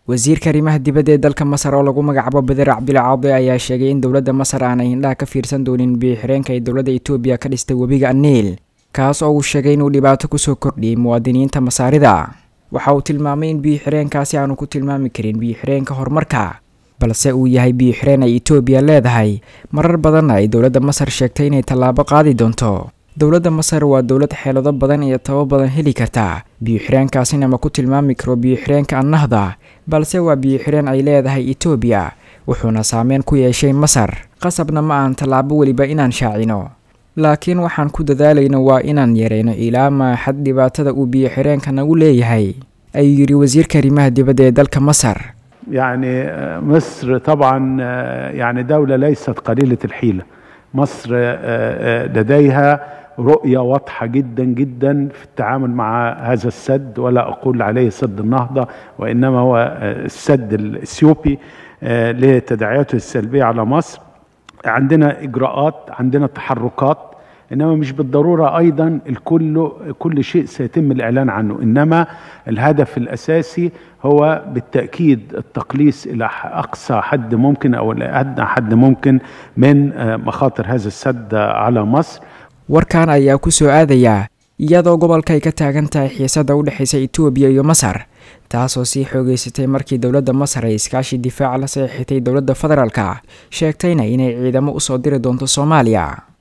wasiirka arrimaha dibadda ee dalka masar oo lagu magacaabo beder cabdilcaade ayaa sheegay in dowladda masar aanay indhaha ka fiirsan doonin biyo-xireenka ay dowladda etoobiya ka dhistay webiga aniil kaas oo uu sheegay inuu dhibaato kusoo kordhiyey muwaadiniinta masaarida waxa uu tilmaamay in biyo-xireenkaasi aanu ku tilmaami karin biyo-xireenka horumarka balse uu yahay biyo-xireen ay etoobiya leedahay marar badanna ay dowladda masar sheegtay inay tallaabo qaadi doonto dowladda masar waa dowlad xeelado badan iyo tabo badan heli karta biyo-xireenkaasina ma ku tilmaami karo biyo-xireenka annahda balse waa biyo-xireen ay leedahay etoobiya wuxuuna saameyn ku yeeshay masar qasabna ma ahan tallaabo weliba inaan shaacino laakiin waxaan ku dadaalayno waa inaan yareyno ilaa maaxad dhibaatada uu biyo-xireenka nagu leeyahay ayuu yidhi wasiirka arrimaha dibadda ee dalka masar يعني مصر طبعا يعني دولة ليست قليلة الحيلة مصر لديها رؤية واضحة جدا جدا في التعامل مع هذا السد ولا أقول عليه سد النهضة وإنما هو السد الإثيوبي لتداعياته السلبية على مصر عندنا إجراءات عندنا تحركات انما مش بالضروره ايضا الكل كل شيء سيتم الاعلان عنه انما الهدف الاساسي هو بالتاكيد التقليص الى اقصى حد ممكن او ادنى حد ممكن من مخاطر هذا السد على مصر warkan ayaa ku soo aadayaa iyadoo gobolka ay ka taagan tahay xiisada u dhexaysa etoobiya iyo masar taasoo sii xoogeysatay markii dowladda masar ay iskaashi difaaca la saxiixatay dowladda federaalka sheegtayna inay ciidamo usoo diri doonto soomaaliya